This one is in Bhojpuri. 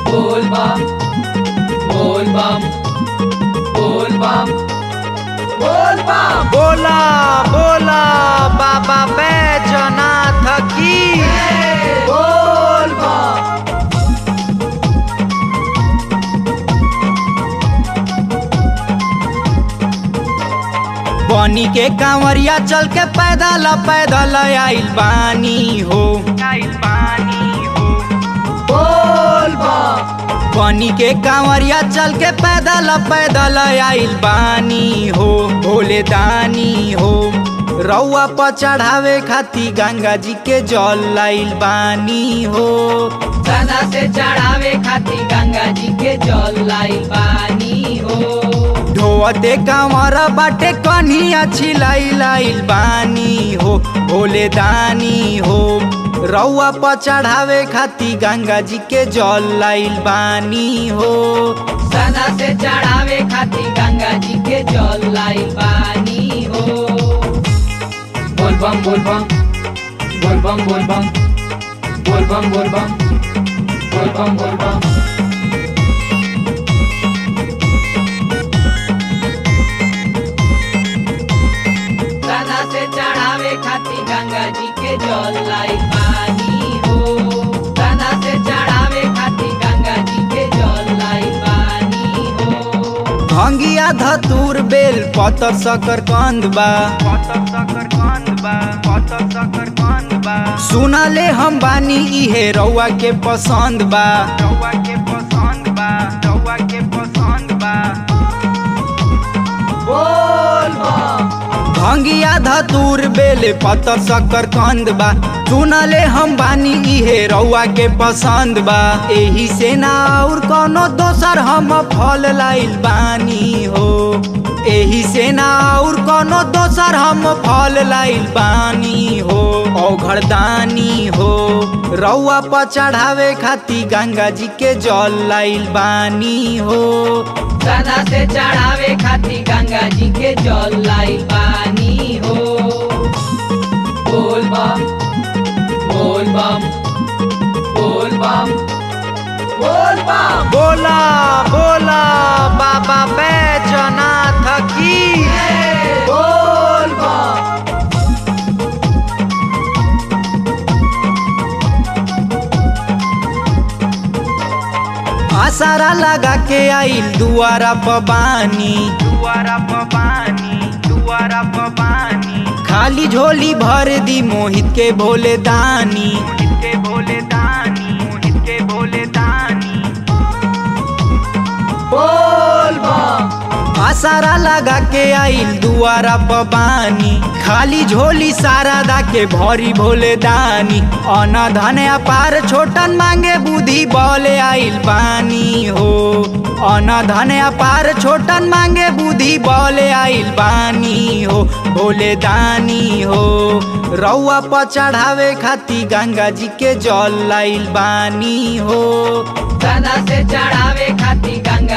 बोल बम बोल बम बोल बम बोल बम बोला बोला बाबा बैजनाथ की बोल बम बनी के कांवरिया चल के पैदल पैदल आइल बानी हो आइल बानी हो बोल बम बनी के कांवरिया चल के पैदल पैदल आइल बानी हो भोले दानी हो रउआ पर चढ़ावे खाती गंगा जी के जल लाइल बानी हो सना से चढ़ावे खातिर गंगा जी के जल लाई पानी हो ढोते कांवर बाटे कन्हिया छिलाई लाइल बानी हो भोले दानी हो रउआ पर चढ़ावे खाती गंगा जी के जल लाइल बानी हो सना से चढ़ावे खातिर गंगा जी के जल लाई पानी हो बोल बम बोल बम बोल बम बोल बम बोल बम बोल बम बोल बम बोल बम सना से चढ़ावे खातिर गंगा जी के जल लाई पानी हो सना से चढ़ावे खातिर गंगा जी के जल लाई पानी हो भंगिया धतूर बेल पतर सकर कंद बा पतर सकर कंद बा पतर सकर कंद बा सुनाले हम बानी इहे रउआ के पसंद बा रउआ के पसंद बा रउआ के पसंद बा बोल बम भंगिया धतूर बेल पतर सकर कंद बा सुनले हम बानी इहे रउआ के पसंद बा एही से ना और कोनो दोसर हम फल लाइल बानी हो एही से ना और कोनो दोसर हम फल लाइल बानी हो औघड़दानी हो रउआ पर चढ़ावे खाती गंगा जी के जल लाइल बानी हो सना से चढ़ावे खातिर गंगा जी के जल लाई पानी हो बोल बम बोल बम बोल बम बोल बम बोला बोला बाबा बैजनाथ की बोल बम आसारा लगा के आइल दुआरा पबानी दुआरा पबानी दुआरा पबानी खाली झोली भर दी मोहित के भोले दानी मोहित के भोले दानी मोहित के भोले दानी बोल बम आसारा लगा के आइल दुआरा पबानी खाली झोली सारा दा के भरी भोले दानी अन धन अपार छोटन मांगे बुद्धि बोले आइल बानी हो अन धन अपार छोटन मांगे बुद्धि बोले आइल बानी हो भोले दानी हो रउआ पर चढ़ावे खाती गंगा जी के जल लाइल बानी हो सना से चढ़ावे खातिर गंगा